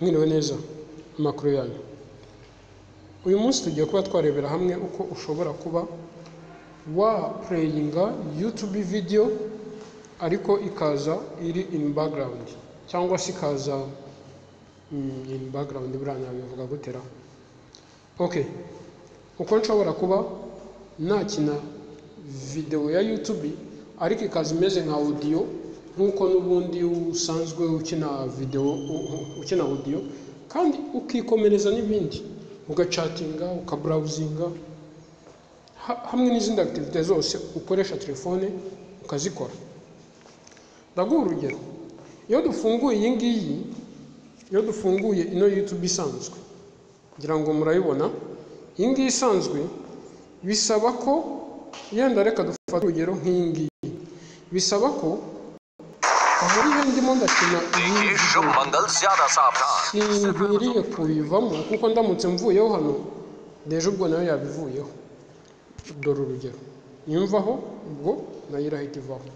mwiriwe neza amakuru yanyu uyu munsi tugiye kuba twarebera hamwe uko ushobora kuba wa pureyinga yutube video ariko ikaza iri in background cyangwa se ikaza mm, in background buriya bivuga gutera okay uko nshobora kuba nakina video ya YouTube ariko ikaza imeze nka audio nk'uko n'ubundi usanzwe ukina video ukina audio kandi ukikomereza n'ibindi ugacatinga ukabrawuzinga hamwe n'izindi activite zose ukoresha telefone ukazikora ndaguha urugero iyo dufunguye iyi ngiyi iyo dufunguye ino YouTube isanzwe ngira ngo murayibona iyi ngiyi isanzwe bisaba ko yenda reka dufate urugero nk'iyi ngiyi bisaba ko muri iyo ndimo ndakina iyi sinkwiriye kubivamo kuko ndamutse mvuyeho hano deje ubwo nayo yabivuyeho dore urugero nimvaho ubwo nayo irahita ivaho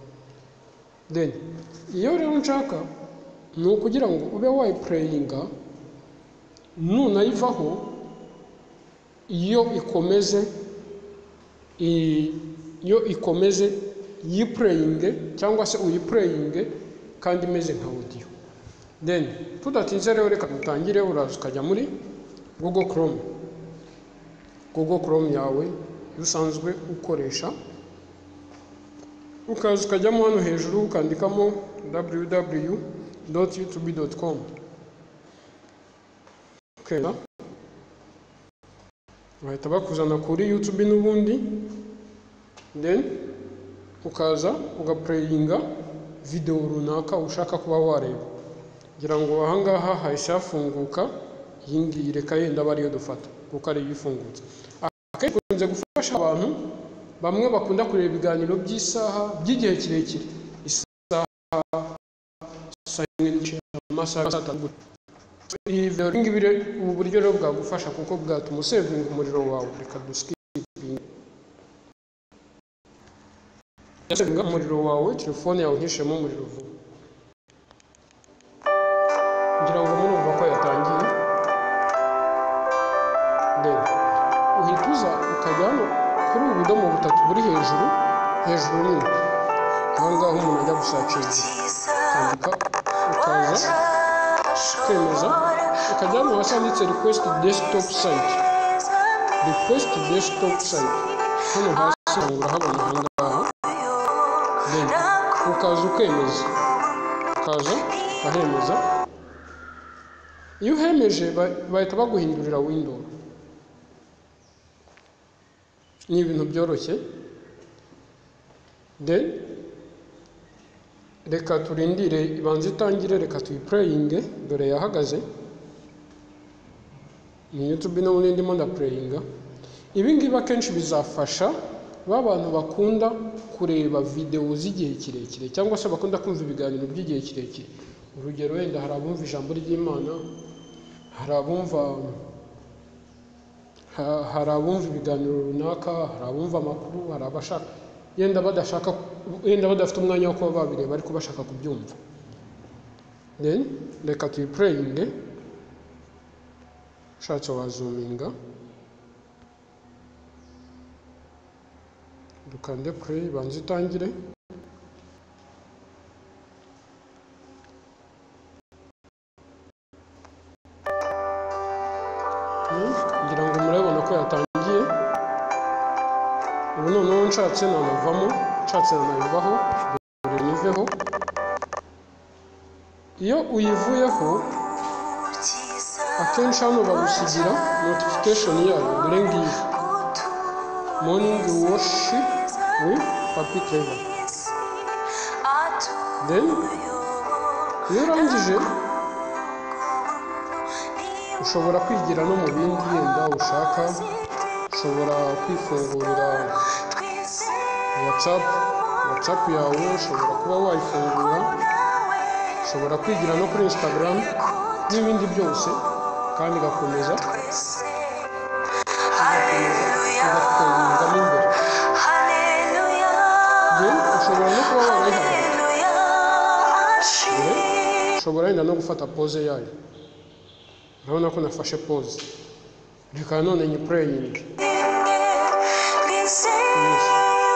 deni iyo rero nshaka ni ukugira ngo ube wayipureyinga nunayivaho iyo ikomeze iyo ikomeze yipureyinge cyangwa se uyipureyinge kandi imeze nka audio then tudatinze rero reka dutangire uraza ukajya muri google chrome google chrome yawe iyo usanzwe ukoresha ukaza ukajyamo hano hejuru ukandikamo www youtube.com ukenda bahita bakuzana kuri youtube n'ubundi then ukaza ugapreyinga videwo runaka ushaka kuba wareba kugira ngo ahangaha hahise hafunguka iyi ngiyi reka yenda aba ariyo dufata kuko ariyo ifungutse akenshi ikunze gufasha abantu bamwe bakunda kureba ibiganiro by'isaha by'igihe kirekire isaha saa yimwe n'igice amasaha saa tatu iyi videwo ibi ubu buryo rero bwagufasha kuko bwatuma usevinga umuriro wawe reka dusikipinge yasevinga umuriro wawe telefone yawe ntishemo umuriro vuba ngira ngo murumva ko yatangiye rero uhita uza ukajya hano kuri ubu budomo butatu buri hejuru hejuru nini ahangaha umuntu ajya gusacinga ukandika ukaza kwemeza ukajya hano hasi handitse request desktop site request desktop site hano hasi urahabona ahangaha then ukaza ukemeza ukaza ukahemeza iyo uhemeje bahita baguhindurira window ni ibintu byoroshye then reka turindire ibanza itangire reka tuyipureyinge dore yahagaze ni yutube no ndimo ndapureyinga ibi ngibi akenshi bizafasha ba bantu bakunda kureba videwo z'igihe kirekire cyangwa se bakunda kumva ibiganiro by'igihe kirekire urugero wenda hari abumva ijambo ry'imana hari abumva hari abumva ibiganiro runaka hari abumva amakuru hari abashaka yenda badashaka yenda badafite umwanya wo kuba babireba ariko bashaka kubyumva then reka tuyipureyinge ushatse wazuminga dukande play banza itangire ngira ngo murabona ko yatangiye ubu noneho nshatse nanavamo nshatse nanayivaho dore niveho iyo uyivuyeho akenshi hano bagusigira notification yayo dore ngiyi morning worship with papi clever then iyo urangije ushobora kwigira no mu bindi yenda ushaka ushobora kwifungurira whatsapp whatsapp yawe ushobora kuba wayifungura ushobora kwigira no kuri instagram n'ibindi byose kandi igakomeza igakomezamo imbere ushobora no kuba wayihagarika ushobora wenda no gufata pose yayo urabona ko nafashe pause reka none ni praying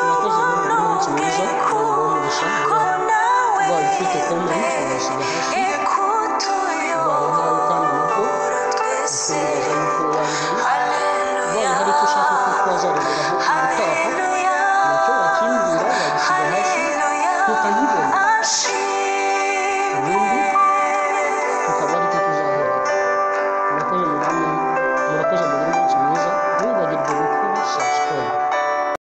urakoze rero uyu munsi mwiza nawe wamurisha uba ubifite comment wabishyiga hasi